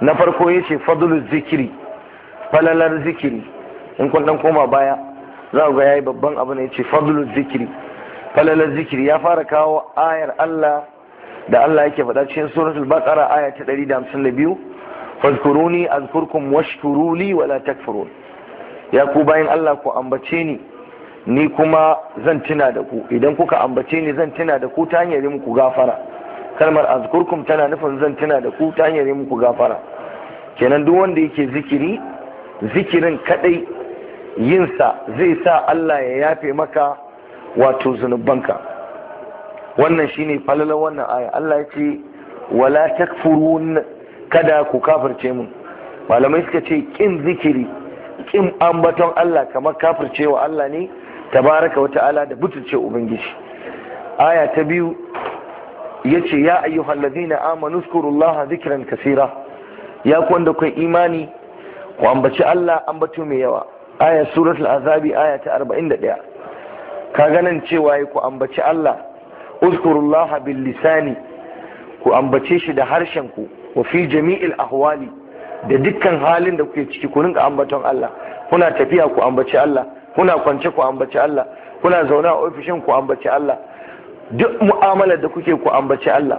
na farko ya ce fadlul zikiri falalar zikiri in kun dan koma baya za ga yayi babban abu ne ya ce fadlul zikiri falalar zikiri ya fara kawo ayar Allah da Allah yake faɗa cikin suratul baqara aya ta 152 fadhkuruni azkurkum washkuru li wala takfurun ya ku bayan Allah ku ambace ni ni kuma zan tuna da ku idan kuka ambace ni zan tuna da ku ta hanyar muku gafara kalmar azkurkum tana nufin zan tuna da ku ta hanyar muku gafara kenan duk wanda yake zikiri zikirin kadai yinsa zai sa Allah ya yafe maka wato zunubanka wannan shine falalar wannan aya Allah ya ce wala takfurun kada ku kafirce mu malamai suka ce kin zikiri kin ambaton Allah kamar kafircewa Allah ne tabaraka wa ta'ala da butulce ubangiji aya ta biyu yace ya ayyuhal ladina amanu zkurullaha zikran kasira ya ku wanda kai imani ku ambaci Allah ambato mai yawa aya suratul azabi aya ta 41 ka ganin cewa ku ambaci Allah uzkurullaha bil lisani ku ambace shi da harshen ku wa fi jami'il ahwali da dukkan halin da kuke ciki ku rinka ambaton Allah kuna tafiya ku ambaci Allah kuna kwance ku ambaci Allah kuna zaune a ofishin ku ambaci Allah duk mu'amalar da kuke ku ambaci Allah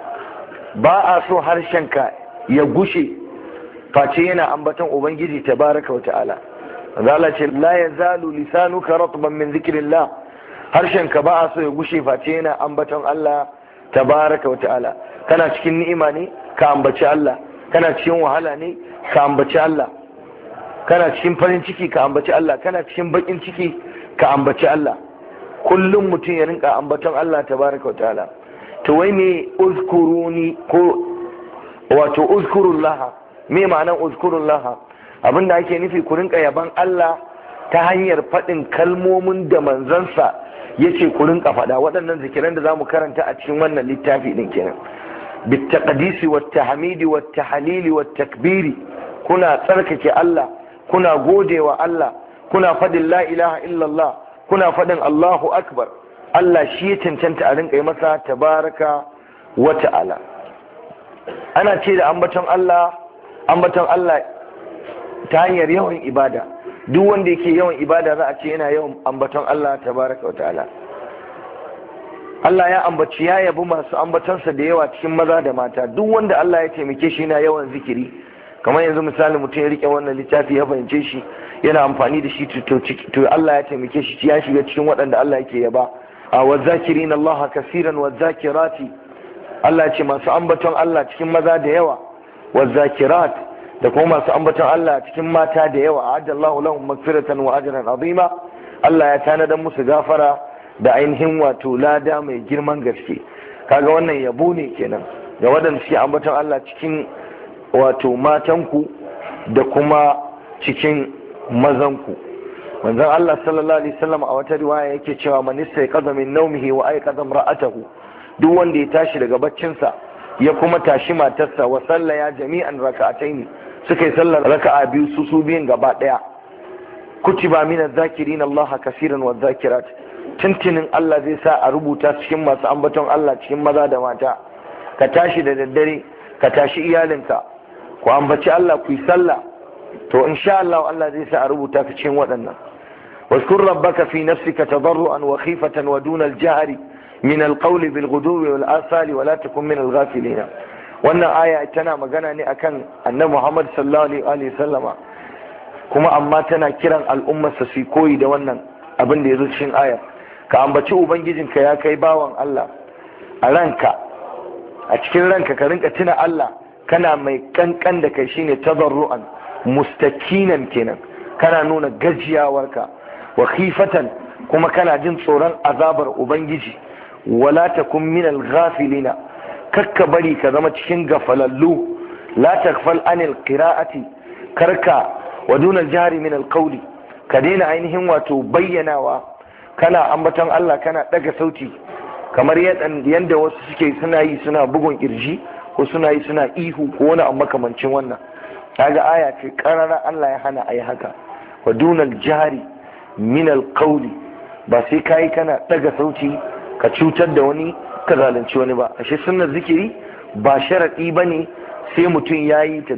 ba a so harshenka ya gushe face yana ambaton ubangiji tabaraka wa ta'ala zala ce la yazalu lisanuka ratban min zikrillah harshenka ba a so ya gushe face yana ambaton Allah tabaraka wa ta'ala kana cikin ni'ima ne ka ambaci Allah kana cikin wahala ne ka ambaci Allah kana cikin farin ciki ka ambaci Allah kana cikin bakin ciki ka ambaci Allah kullum mutum ya rinka ambaton Allah tabaraka ta'ala to wai me uzkuruni ko wato uzkurullah me ma'anar uzkurullah abinda ake nufi ku rinka yaban Allah ta hanyar faɗin kalmomin da manzansa yace ku rinka faɗa waɗannan zikiran da zamu karanta a cikin wannan littafi din kenan بالتقديس والتحميد والتحليل والتكبير كنا تركك الله كنا غودي الله كنا فدن لا إله إلا الله كنا فدن الله أكبر الله شيء تنتنت أرنك مسا تبارك وتعالى أنا تيد أمبتن الله أمبتن الله تانير يوم إبادة duk wanda yake yawan ibada za a ce yana yawan ambaton Allah tabaraka wa ta'ala Allah ya ambaci ya yabi masu ambatansa da yawa cikin maza da mata duk wanda Allah ya taimake shi yana yawan zikiri kamar yanzu misali mutum ya rike wannan littafi ya fahimce shi yana amfani da shi to Allah ya taimake shi ya shiga cikin waɗanda Allah yake yaba a wazakirin Allah kasiran wazakirati Allah ya ce masu ambaton Allah cikin maza da yawa wazakirat da kuma masu ambaton Allah cikin mata da yawa a'adallahu lahum magfiratan wa ajran azima Allah ya tanadar musu gafara da ainihin wato lada mai girman gaske kaga wannan yabo ne kenan ga waɗanda suke ambaton Allah cikin wato matanku da kuma cikin mazanku manzon Allah sallallahu alaihi wasallam a wata riwaya yake cewa man istayqadha min nawmihi wa ayqadha imra'atahu duk wanda ya tashi daga baccinsa ya kuma tashi matarsa wa sallaya jami'an raka'ataini suka yi sallar raka'a biyu su su biyun gaba daya kutiba min adh-dhakirin Allah kaseeran wa dhakirat tuntunin Allah zai sa a rubuta cikin masu ambaton Allah cikin maza da mata ka tashi da daddare ka tashi iyalinka ku ambaci Allah ku yi sallah to insha Allah Allah zai sa a rubuta ka cikin waɗannan واذكر ربك في نفسك تضرعا وخيفة ودون الجهر من القول بالغدو والآصال ولا تكن من الغافلين wannan aya tana magana ne akan annabi Muhammad sallallahu alaihi wasallama kuma amma tana kiran al'ummarsa su koyi da wannan abin da ya zo cikin aya ka ambaci ubangijinka ya kai bawan Allah a ranka a cikin ranka ka rinka tuna Allah kana mai kankan da kai shine tadarru'an mustakinan kenan kana nuna gajiyawarka wa khifatan kuma kana jin tsoron azabar ubangiji wala takun minal ghafilina kakka bari ka zama cikin gafalallu la takfal anil qira'ati karka wa dunal jahri min alqawli ka daina ainihin wato bayyanawa kana ambaton Allah kana daga sauti kamar yadda wasu suke suna yi suna bugun kirji ko suna yi suna ihu ko wani abu makamancin wannan kaga aya ce karara Allah ya hana ayi haka wa dunal jari min alqawli ba sai kai kana daga sauti ka cutar da wani ka zalunci wani ba ashe sunnar zikiri ba sharadi bane sai mutum yayi ta